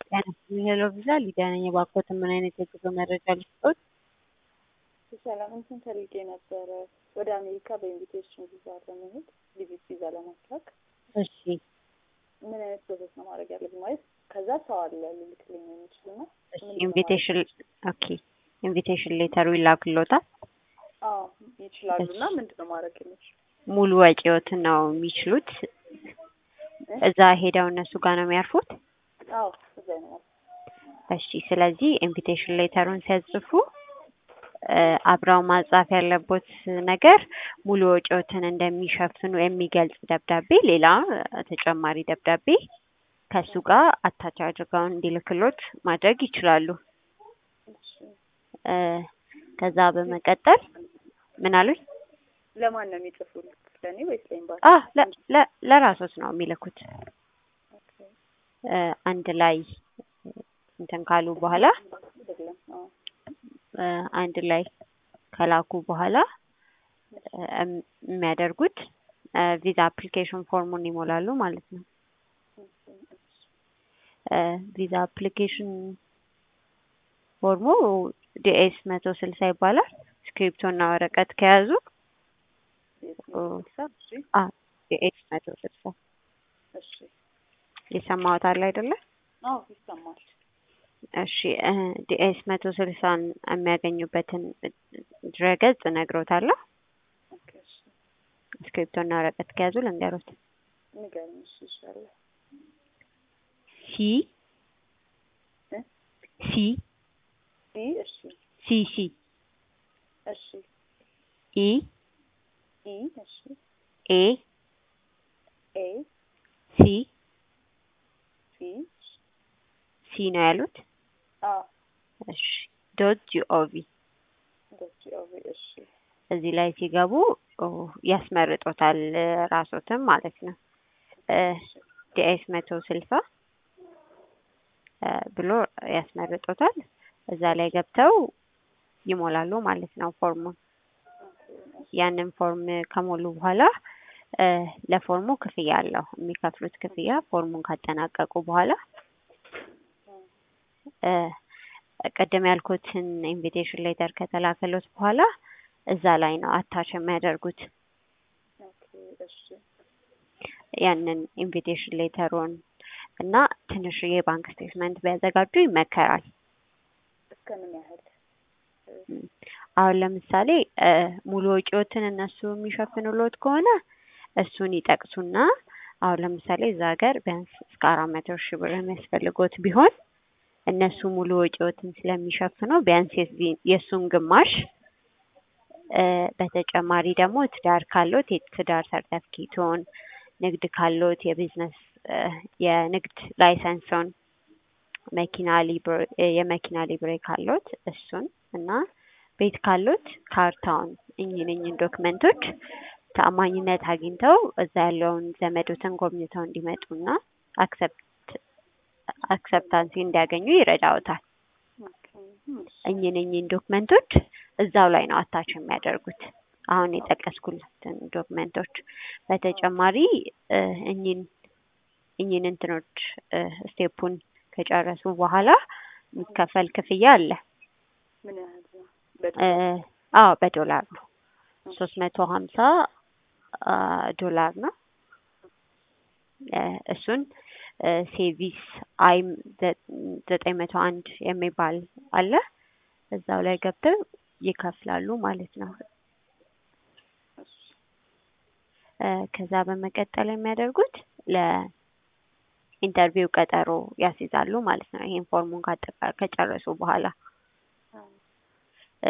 ጤና ይስጥልኝ ሄሎ ቪዛ ሊዲያ ነኝ። እባክዎትን ምን አይነት የጉዞ መረጃ ልስጥዎት? ሰላም እንትን ፈልጌ ነበረ ወደ አሜሪካ በኢንቪቴሽን ቪዛ ለመሄድ ቪዚት ቪዛ ለማስላክ እሺ ምን አይነት ፕሮሰስ ነው ማድረግ ያለብኝ? ማለት ከዛ ሰው አለ ልልክልኝ የሚችልና እሺ ኢንቪቴሽን ኦኬ ኢንቪቴሽን ሌተሩ ይላክልዎታል። አዎ ይችላሉ። እና ምንድን ነው ማድረግ የምችል? ሙሉ ወጪዎትን ነው የሚችሉት። እዛ ሄደው እነሱ ጋር ነው የሚያርፉት። አዎ እዛ ነው እሺ ስለዚህ ኢንቪቴሽን ሌተሩን ሲያጽፉ አብረው ማጻፍ ያለቦት ነገር ሙሉ ወጪዎትን እንደሚሸፍኑ የሚገልጽ ደብዳቤ፣ ሌላ ተጨማሪ ደብዳቤ ከሱ ጋር አታች አድርገው እንዲልክሎት ማድረግ ይችላሉ። ከዛ በመቀጠል ምን አሉኝ? ለማን ነው የሚጽፉልት? ለእኔ ወይስ ለኤምባሲ? አ ለራሶት ነው የሚልኩት። አንድ ላይ እንትን ካሉ በኋላ አይደለም። አዎ አንድ ላይ ከላኩ በኋላ የሚያደርጉት ቪዛ አፕሊኬሽን ፎርሙን ይሞላሉ ማለት ነው። ቪዛ አፕሊኬሽን ፎርሙ ዲኤስ መቶ ስልሳ ይባላል። ስክሪፕቶ እና ወረቀት ከያዙ ዲኤስ መቶ ስልሳ እሺ የሰማሁት አለ አይደለ? አዎ ይሰማል። እሺ ዲኤስ መቶ ስልሳን የሚያገኙበትን ድረገጽ እነግሮታለሁ። ኦኬ እሺ ስክሪፕቶ እና ወረቀት ከያዙ ልንገሮት። ንገሪኝ። እሺ ይሻላል። ሲ እ ሲ ሲ እሺ ሲ ሲ እሺ ኢ ኢ እሺ ኤ ኤ ሲ ሲ ሲ ነው ያሉት። አ እሺ ዶት ጂኦቪ ዶት ኦቪ እሺ እዚህ ላይ ሲገቡ ያስመርጦታል ራሶትም ማለት ነው። ዲኤስ መቶ ስልሳ ብሎ ያስመርጦታል። እዛ ላይ ገብተው ይሞላሉ ማለት ነው ፎርሙን። ያንን ፎርም ከሞሉ በኋላ ለፎርሙ ክፍያ አለው የሚከፍሉት ክፍያ ፎርሙን ካጠናቀቁ በኋላ ቅድም ያልኩትን ኢንቪቴሽን ሌተር ከተላከሎት በኋላ እዛ ላይ ነው አታች የሚያደርጉት ኦኬ እሺ ያንን ኢንቪቴሽን ሌተሩን እና ትንሽዬ ባንክ ስቴትመንት ቢያዘጋጁ ይመከራል። እስከ ምን ያህል አሁን ለምሳሌ ሙሉ ወጪዎትን እነሱ የሚሸፍኑሎት ከሆነ እሱን ይጠቅሱና አሁን ለምሳሌ እዛ ሀገር ቢያንስ እስከ አራት መቶ ሺህ ብር የሚያስፈልጎት ቢሆን እነሱ ሙሉ ወጪዎትን ስለሚሸፍነው ቢያንስ የእሱን ግማሽ በተጨማሪ ደግሞ ትዳር ካሎት የትዳር ሰርተፍኬቶን፣ ንግድ ካሎት የቢዝነስ የንግድ ላይሰንሶን፣ መኪና ሊብሬ የመኪና ሊብሬ ካሎት እሱን እና ቤት ካሎት ካርታውን እኝን እኝን ዶክመንቶች ተአማኝነት አግኝተው እዛ ያለውን ዘመዶትን ጎብኝተው እንዲመጡና አክሰፕት አክሰፕታንሲ እንዲያገኙ ይረዳውታል። እኝን እኝን ዶክመንቶች እዛው ላይ ነው አታች የሚያደርጉት አሁን የጠቀስኩለትን ዶክመንቶች። በተጨማሪ እኝን እኝን እንትኖች ስቴፑን ከጨረሱ በኋላ የሚከፈል ክፍያ አለ። ምን ያህል ነው? አዎ በዶላር ነው። ሶስት መቶ ሀምሳ ዶላር ነው። እሱን ሴቪስ አይ ዘጠኝ መቶ አንድ የሚባል አለ። እዛው ላይ ገብተው ይከፍላሉ ማለት ነው። ከዛ በመቀጠል የሚያደርጉት ለኢንተርቪው ቀጠሮ ያስይዛሉ ማለት ነው። ይሄን ፎርሙን ካጠቃ ከጨረሱ በኋላ